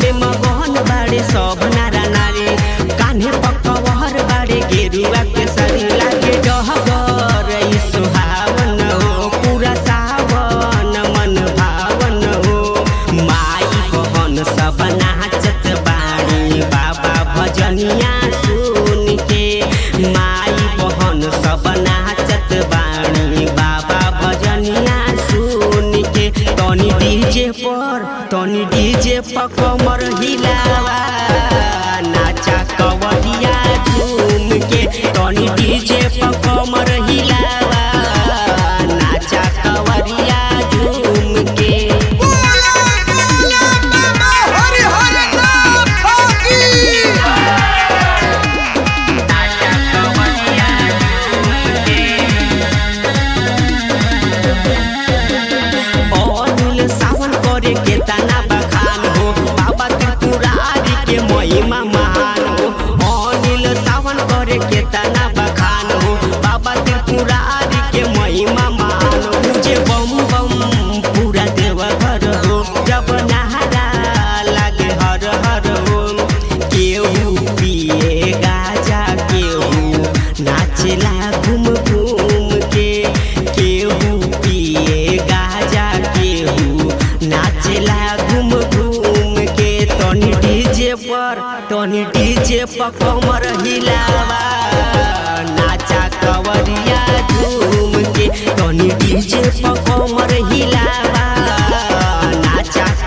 में मगन बाड़े सब नारा नारी कान्हे पकवर बाड़े गेरुआ के सारी लागे डहगर ई सुहावन हो पूरा सावन मन भावन हो माई बहन सब नाचत बाड़ी बाबा भजनिया सुन के माई बहन सब नाचत बाड़ी बाबा भजनिया सुन के तनी डीजे पर तनी डीजे पर कमर हिलावा नाचा कवरिया झूम के तनी डीजे पर कमर हिलावा नाचा कवरिया झूम के बोला बोला बाबा हरि हरि नाथ की अनिल सावन करे के तना बखान हो बाबा त्रिपुरारी के महिमा महान हो अनिल सावन करे के तना बखान हो बाबा त्रिपुरारी के महिमा महान हो मुझे बम बम पूरा देव घर हो जब नहारा लागे हर हर हो केहू पिए गाजा केहू नाचेला घूम घूम के केहू पिए गाजा केहू नाचेला घूम घूम के तनी डीजे पर तनी डीजे पर कमर हिलावा नाचा कवरिया झूम के तनी डीजे पर कमर हिलावा नाचा